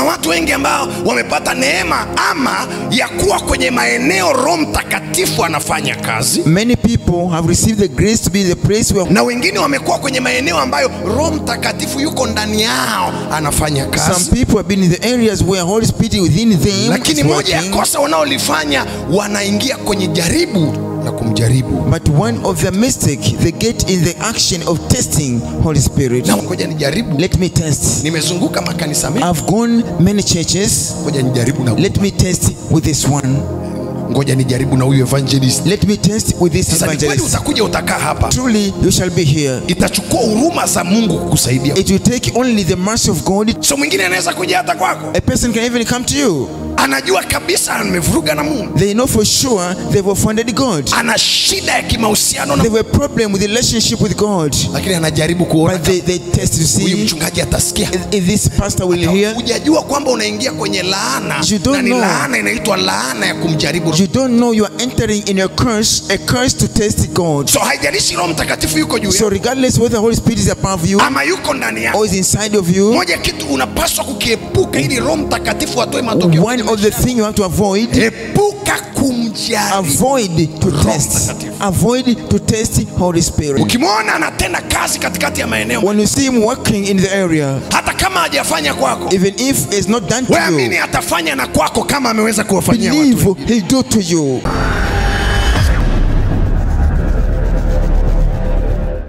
Na watu wengi ambao wamepata neema ama ya kuwa kwenye maeneo Roho Mtakatifu anafanya kazi, Many people have received the grace to be in the place where na wengine wamekuwa kwenye maeneo ambayo Roho Mtakatifu yuko ndani yao anafanya some kazi. people have been in the areas where Holy Spirit within them Lakini is moja ya working. kosa wanaolifanya wanaingia kwenye jaribu ya kumjaribu. But one of the mistake they get in the action of testing Holy Spirit. Na ngoja nijaribu, Let me test. nimezunguka makanisa mengi, I've gone many churches. ngoja nijaribu na Let me test with this one. ngoja nijaribu na huyu evangelist. Let me test with this Sasa ni kweli evangelist. utakuja utakaa hapa, Truly, you shall be here. itachukua huruma za Mungu kukusaidia. It will take only the mercy of God. So mwingine anaweza kuja hata kwako, A person can even come to you. anajua kabisa amevuruga na Mungu, They know for sure they've offended God. ana shida ya kimahusiano na They have a problem with the relationship with God. lakini anajaribu kuona But they, they test to huyu see mchungaji atasikia. if- if this pastor will hear. Hujajua kwamba unaingia kwenye laana You don't na ni know. laana inaitwa laana ya kumjaribu. You don't know you are entering in a curse, a curse to test God. So haijalishi Roho Mtakatifu yuko juu So yako regardless whether the Holy Spirit is above you ama yuko ndani yako, or is inside of you, moja kitu unapaswa kukiepuka ili Roho Mtakatifu atoe matokeo. one of the things you have to avoid, Epuka kumjaribu. avoid to test. Mtakatifu. Avoid to test Holy Spirit. Ukimwona anatenda kazi katikati ya maeneo, When you see him working in the area, hata kama hajafanya kwako, even if it's not done wewe to you, amini atafanya na kwako kama ameweza kuwafanyia watu. believe he'll do to you.